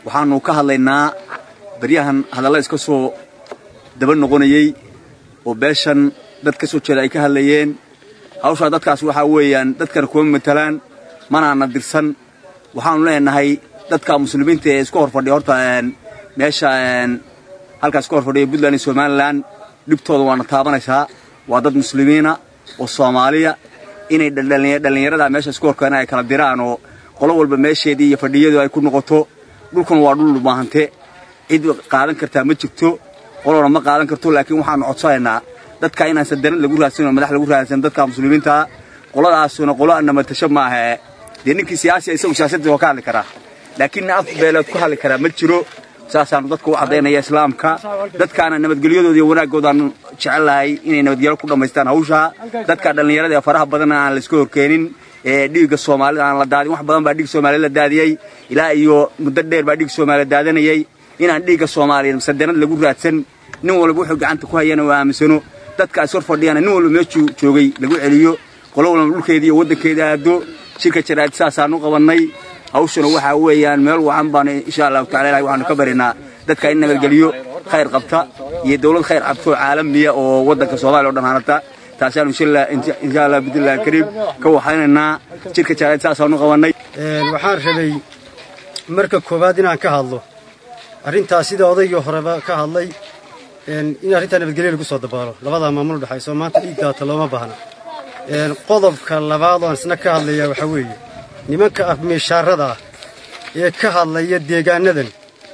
waxaanu ka hadlaynaa baryahan hadalla iska soo daba noqonayey oo beeshan dad ka soo jeeda ay ka hadlayeen hawshaa dadkaas waxaa weeyaan dadkana kuma matalaan manaana dirsan waxaanu leenahay dadka muslimiinta ee isku hor fadhiya horta meesha halkaas isku hor fadhiya puntland iyo somalilan dhibtooda waana taabanaysaa waa dad muslimiina oo soomaaliya inay dhallinyarada meesha isku horkeena ay kala diraan oo qolo walba meesheedii iyo fadhiyadu ay ku noqoto dhulkan waa dhul dhumaahante cid qaadan kartaa ma jirto qolona ma qaadan karto laakiin waxaanu codsanaynaa dadka inaan sadanad lagu raadsan oo madax lagu raadsan dadka muslimiinta qoladaasuna qolo anamatasho maaha dee ninkii siyaasiya isagu siyaasadda waa ka hadli karaa laakiin nin af beeleed ku hadli karaa ma jiro saasaanu dadka u caddaynaya islaamka dadkaana nabadgelyadooda iyo wanaaggoodaanu jecellahay inay nabadgelyo ku dhammaystaan hawshaa dadka dhallinyarada ee faraha badan aan la iska horkeenin ee dhiigga soomaalida aan la daadin wax badan baa dhiig soomaaliyad la daadiyey ilaa iyo muddo dheer baa dhiig soomaaliya daadanayey inaan dhiigga soomaaliyeed sadanad lagu raadsan nin walba wuxuu gacanta ku hayana oo aaminsano dadka is hor fadhiyana nin walba meeshuu joogay lagu celiyo qolo walba dhulkeedii iyo waddankeeda aado shirka jaraa'id saasaanu qabannay hawshuna waxaa weeyaan meel wacan baanu insha allahu tacala ilahay waxaanu ka baryaynaa dadka in nabadgeliyo khayr qabta iyo dawlad khayr qabta oo caalamiya oo waddanka soomaaliya o dhan hanata taasaanu insha allah bidnillahi kariim ka waxaynaynaa shirka jaraa'id saasaanu qabannay waxaan rabay marka koowaad inaan ka hadlo arrintaas sida odaygii horeba ka hadlay in arrintaa nabadgelyo lagu soo dabaalo labadaa maamul udhexayso maanta dhiig daata looma baahna qodobka labaad oan isna ka hadlayaa waxaa weeye nimanka afmiishaarada ah ee ka hadlaya deegaanadan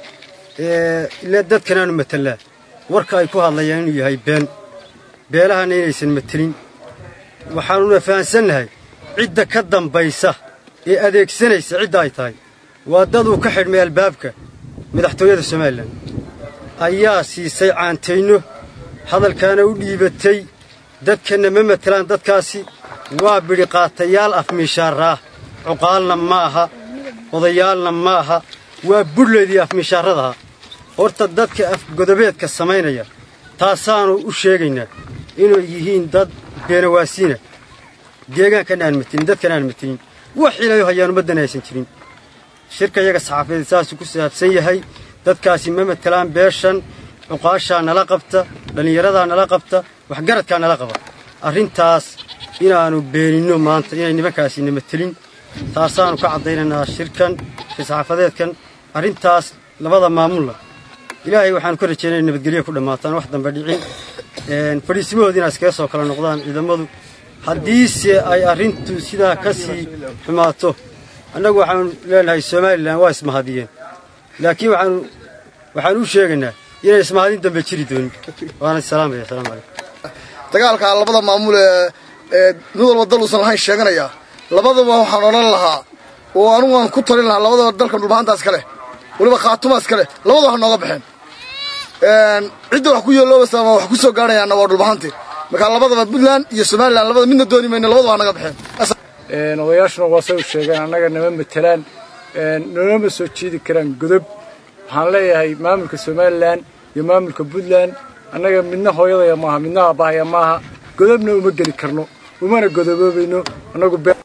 ile dadkanaanu matelaa warka ay ku hadlayaan inuu yahay been beelahana inaysan matelin waxaanuna fahansannahay cidda ka dambaysa ee adeegsanaysa cidda ay tahay waa dad uu ka xidhmay albaabka madaxtooyada somalilan ayaa siisay caantayno hadalkaana u dhiibatay dadkanna ma matelaan dadkaasi waa bidhiqaatayaal afmiishaaraah cuqaalna ma aha odayaalna ma aha waa budhleedii afmiishaaradaha horta dadka afgodobeedka samaynaya taasaannu u sheegaynaa inay yihiin dad beenawaasiina deegaankan aan matelin dadkan aan matelin wax ilayo hayaan ummaddan aysan jirin shirka yaga saxaafadeed saasuu ku saabsan yahay dadkaasi ma matelaan beeshan cuqaashaa nala qabta dhallinyaradaa nala qabta waxgaradkaa nala qaba arrintaas inaannu beeninno maanta inay nimankaasi na matelin taasaannu ka caddaynaynaa shirkan shirsaxaafadeedkan arrintaas labada maamulla ilaahay waxaanu ka rajaynaya nabadgelyo ku dhammaataan wax dambe dhicin fadhiisimahood inaa iskaga soo kala noqdaan ciidamadu haddiise ay arrintu sidaa ka sii xumaato annagu waxaanu leenahay somalilan waa ismahadiyeen laakiin waxaanu waxaanu u sheegaynaa inay ismahadin dambe jiri doonin waana salaamaya asalaamu calaykum dagaalka labada maamul ee mid walba dal uusan lahayn sheeganaya labadaba waxaan odhan lahaa oo anugu aan ku talin lahaa labadaba dalkan dhulbahantaas ka leh weliba khaatumaas ka leh labadaba ha nooga baxeen cidda wax ku yeeloobaysa ama wax ku soo gaadhayaanna waa dhulbahante markaa labadaba puntland iyo somalilan labada midna dooni mayno labadaba ha naga baxeen odayaashuna waa say u sheegeen annaga nama matelaan noonama soo jiidi karaan godob waxaan leeyahay maamulka somalilan iyo maamulka puntland annaga midna hooyadaya maaha midna aabahaya maaha godobna uma geli karno umana godoboobayno annagu